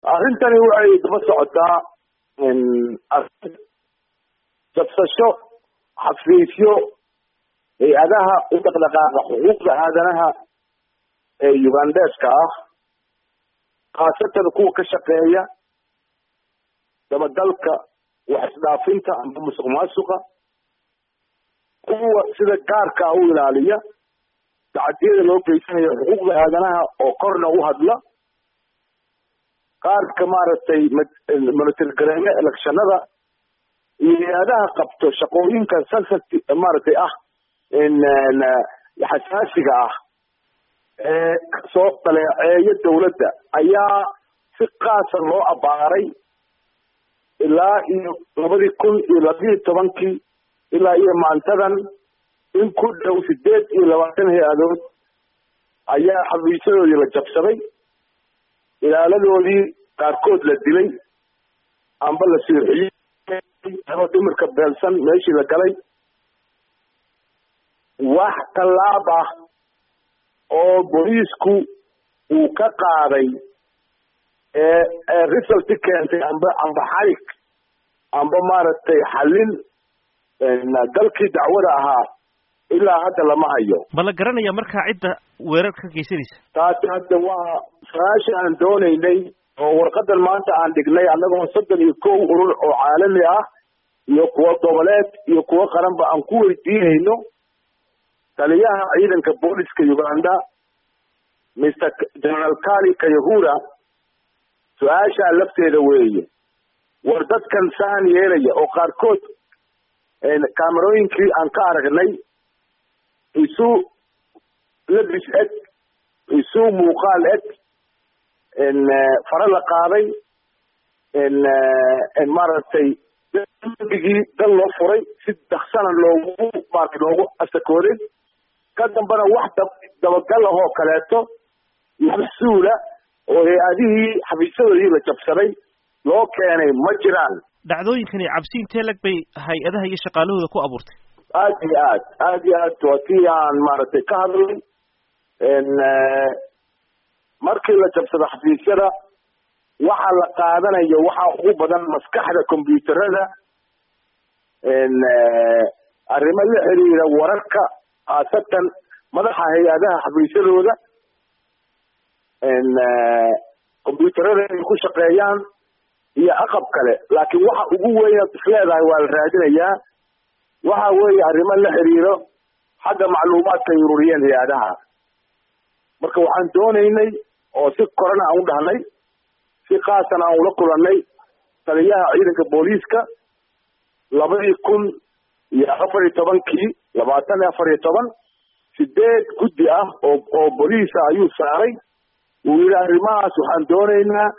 arrintani waxay daba socotaa jabsasho xafiisyo hay-adaha u dhaqdhaqaaqa xuquuqda aadanaha ee ugandeska ah khaasatan kuwa ka shaqeeya dabagalka wax isdhaafinta amba musuq maasuqa kuwa sida gaarka u ilaaliya tacadiyada loo geysanayo xuquuqda aadanaha oo korna u hadla qaarka maaragtay monitergareeya electionada iyo hay-adaha qabto shaqooyinka sensitive maaragtay ah xasaasiga ah ee soo daleeceeya dawladda ayaa si qaasa loo abaaray ilaa iyo labadii kun iyo labiyo tobankii ilaa iyo maantadan in ku dhow sideed iyo labaatan hay-adood ayaa xafiisyadoodii la jabsaday ilaaladoodii qaarkood la dilay amba la siirxiyey oo dhimirka beelsan meeshii la galay wax tallaab ah oo booliisku uu ka qaaday ee ee resulti keentay amba amba xarig amba maaragtay xallin dalkii dacwada ahaa ilaa hadda lama hayo ma la garanaya markaa cidda weerar ka geysanaysa taasi hadda waa su-aasha aan doonaynay oo warqadan maanta aan dhignay annagoo soddon iyo kow urur oo caalami ah iyo kuwo goboleed iyo kuwo qaranba aan ku weydiinayno taliyaha ciidanka booliska uganda mr general kali kayahura su-aashaa lafteeda weeye war dadkan saan yeelaya oo qaarkood kaamerooyinkii aan ka aragnay isu labis eg isu muuqaal eg fare la qaaday maaragtay dambigii dal loo furay si daksana loogu maarata loogu asakooday ka dambana wax dab dabagal ahoo kaleeto maxsuula oo hay-adihii xafiisyadoodii la jabsaday loo keenay ma jiraan dhacdooyinkani cabsi intee lag bay hay-adaha iyo shaqaalahooda ku abuurtay aad iyo aad aad iyo aad waa tii aan maaragtay ka hadlay markii la jabsado xafiisyada waxa la qaadanayo waxaa ugu badan maskaxda combyuuterada arrimo la xiriira wararka khaasatan madaxa hay-adaha xafiisyadooda combyuuterada ay ku shaqeeyaan iyo aqab kale laakiin waxa ugu weyn ad isleedahay waa la raadinayaa waxa weeye arrimo la xiriiro xagga macluumaadka ay ururiyeen hay-adaha marka waxaan doonaynay oo si korana aan u dhahnay si khaasana aan ula kulannay taliyaha ciidanka booliiska labadii kun iyo afar iyo tobankii labaatan iyo afar iyo toban sideed guddi ah oo oo booliisa ayuu saaray wuu yidhi arrimahaas waxaan doonaynaa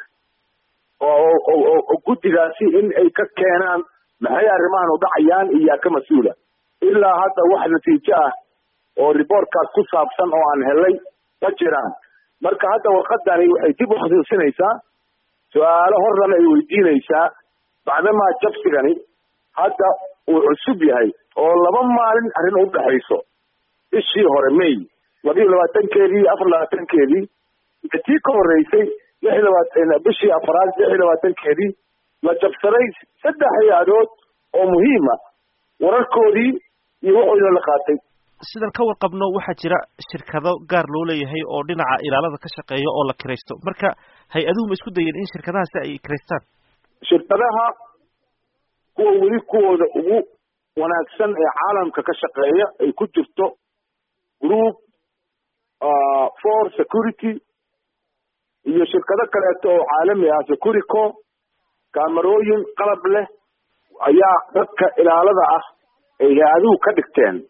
oo guddigaasi in ay ka keenaan maxay arrimahan u dhacayaan iyo yaa ka mas-uula ilaa hadda wax natiijo ah oo reportkaas ku saabsan oo aan helay ma jiraan marka hadda warqadani waxay dib u xasuusinaysaa su-aalo horlana ay weydiinaysaa bacdamaa jabsigani hadda uu cusub yahay oo laba maalin arrin u dhexayso bishii hore may laba iyo labaatankeedii iyo afar labaatankeedii iyo tii ka horreysay lix iyo labaatan bishii afaraad lix iyo labaatankeedii la jabsaday saddex hay-adood oo muhiima wararkoodii iyo waxoodina la qaatay sidan ka warqabno waxaa jira shirkado gaar loo leeyahay oo dhinaca ilaalada ka shaqeeya oo la kiraysto marka hay-aduhu ma isku dayeen in shirkadahaasi ay kiraystaan shirkadaha kuwa weli kuwooda ugu wanaagsan ee caalamka ka shaqeeya ay ku jirto group for security iyo shirkado kaleeto oo caalami ah securico kaamarooyin qalab leh ayaa dadka ilaalada ah ay hay-aduhu ka dhigteen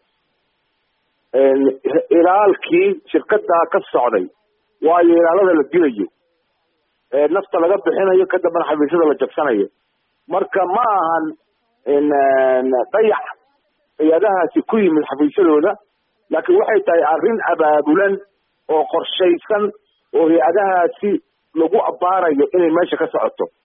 ilaalkii shirkadaa ka socday waayo ilaalada la dilayo nafta laga bixinayo ka dambana xafiisyada la jabsanayo marka ma ahan dayax hay-adahaasi ku yimid xafiisyadooda laakiin waxay tahay arrin abaabulan oo qorshaysan oo hay-adahaasi lagu abbaarayo inay meesha ka socoto